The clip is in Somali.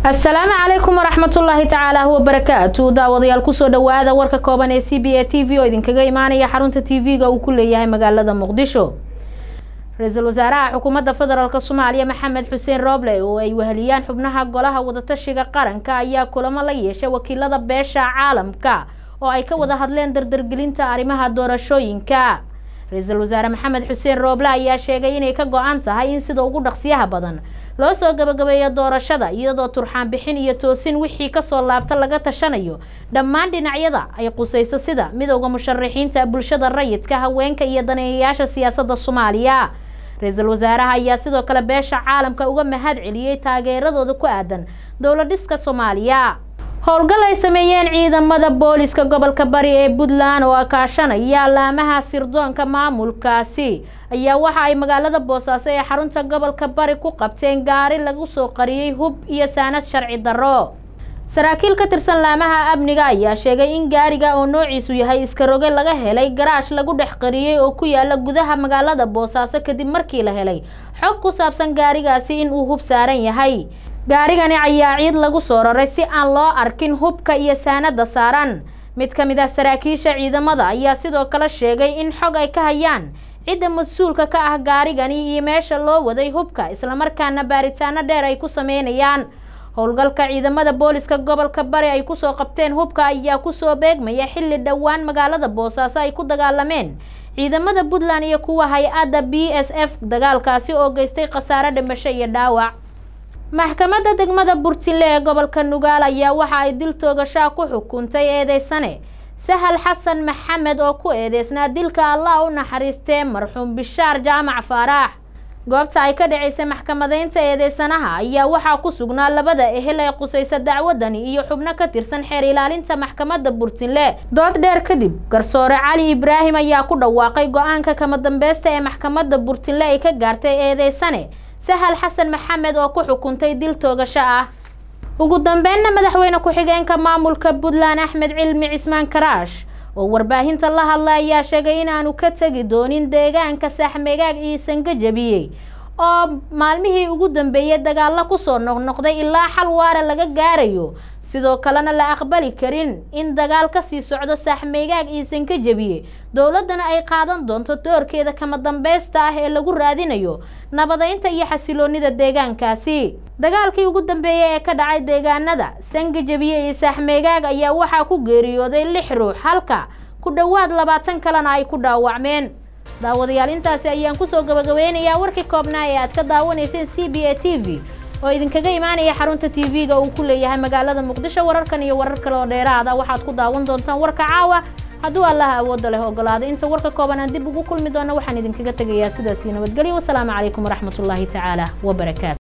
asalaamu calaykum waraxmatullaahi tacaala wabarakaatu daawadayaal kusoo dhawaada warka kooban ee c b a t v oo idinkaga imaanaya xarunta t v-ga uu ku leeyahay magaalada muqdisho ra-iisul wasaaraha xukuumadda federaalk soomaaliya maxamed xuseen rooble oo ay weheliyaan xubnaha golaha wadatashiga qaranka ayaa kulamo la yeeshay wakiilada beesha caalamka oo ay ka wada hadleen dardargelinta arrimaha doorashooyinka ra-iisul wasaare maxamed xuseen rooble ayaa sheegay inay ka go-an tahay in sida ugu dhaqsiyaha badan loo soo gabagabeeyo doorashada iyadoo turxaan bixin iyo toosin wixii kasoo laabta laga tashanayo dhammaan dhinacyada ay qusayso sida midowda musharaxiinta bulshada rayidka haweenka iyo daneeyayaasha siyaasadda soomaaliya ra-iisul wasaaraha ayaa sidoo kale beesha caalamka uga mahad celiyey taageeradooda ku aadan dowladhiska soomaaliya howlgal ay sameeyeen ciidamada booliska gobolka bari ee puntland oo kaashanaya laamaha sirdoonka maamulkaasi ayaa waxa ay magaalada boosaaso ee xarunta gobolka bari ku qabteen gaari lagu soo qariyey hub iyo saanad sharci darro saraakiil ka tirsan laamaha amniga ayaa sheegay in gaariga oo noociisu yahay iskaroge laga helay garaash lagu dhex qariyey oo ku yaala gudaha magaalada boosaaso kadib markii la helay xog ku saabsan gaarigaasi in uu hub saaran yahay gaarigani ayaa ciid lagu soo raray si aan loo arkin hubka iyo saanada saaran mid ka mid ah saraakiisha ciidamada ayaa sidoo kale sheegay in xog ay ka hayaan cidda mas-uulka ka ah gaarigani iyo meesha loo waday hubka islamarkaana baaritaano dheer ay ku sameynayaan howlgalka ciidamada booliska gobolka bari ay kusoo qabteen hubka ayaa kusoo beegmaya xilli dhowaan magaalada boosaaso ay ku dagaalameen ciidamada puntland iyo kuwa hay-adda b s f dagaalkaasi oo geystay khasaare dhimasho iyo dhaawac maxkamadda degmada burtinle ee gobolka nugaal ayaa waxa ay dil toogashaa ku xukuntay eedeysane sahal xasan maxamed oo ku eedeysnaa dilka allah u naxariistee marxuum bishaar jaamac faaraax goobta ay ka dhaceysay maxkamadeynta eedeysanaha ayaa waxaa ku sugnaa labada ehel ee qusaysa dacwadani iyo xubno ka tirsan xeer ilaalinta maxkamadda burtinle dood dheer kadib garsoore cali ibraahim ayaa ku dhawaaqay go-aanka kama dambeysta ee maxkamadda burtinle ay ka gaartay eedeysane sahal xasan maxamed oo ku xukuntay dil toogasho ah ugu dambeynna madaxweyne ku-xigeenka maamulka puntland axmed cilmi cismaan karaash oo warbaahinta la hadlay ayaa sheegay inaanu ka tegi doonin deegaanka saaxmegaag iyo sangajabiyey oo maalmihii ugu dambeeyey dagaalo kusoo noqnoqday ilaa xal waara laga gaarayo sidoo kalena la aqbali karin in dagaal kasii socdo saaxmeegaag iyo sankajabiye dowladdana ay qaadan doonto doorkeeda kama dambeysta ah ee lagu raadinayo nabadeynta iyo xasiloonida deegaankaasi dagaalkii ugu dambeeyey ee ka dhacay deegaanada sangajabiye iyo saaxmeegaag ayaa waxaa ku geeriyooday lix ruux halka ku dhowaad labaatan kalena ay ku dhaawacmeen daawadayaal intaasi ayaan kusoo gabagabeynayaa warkii koobnaa ee aad ka daawanayseen c b a t v oo idinkaga imaanaya xarunta t v-ga uu ku leeyahay magaalada muqdisho wararkan iyo warar kale oo dheeraada waxaad ku daawan doontaan warka caawa hadduu allaha awoodda leh ogolaado inta warka kooban aan dib ugu kulmi doono waxaan idinkaga tegayaa sidaasii nabadgelyo wasalaamu calaykum waraxmatullaahi tacaala wabarakaatu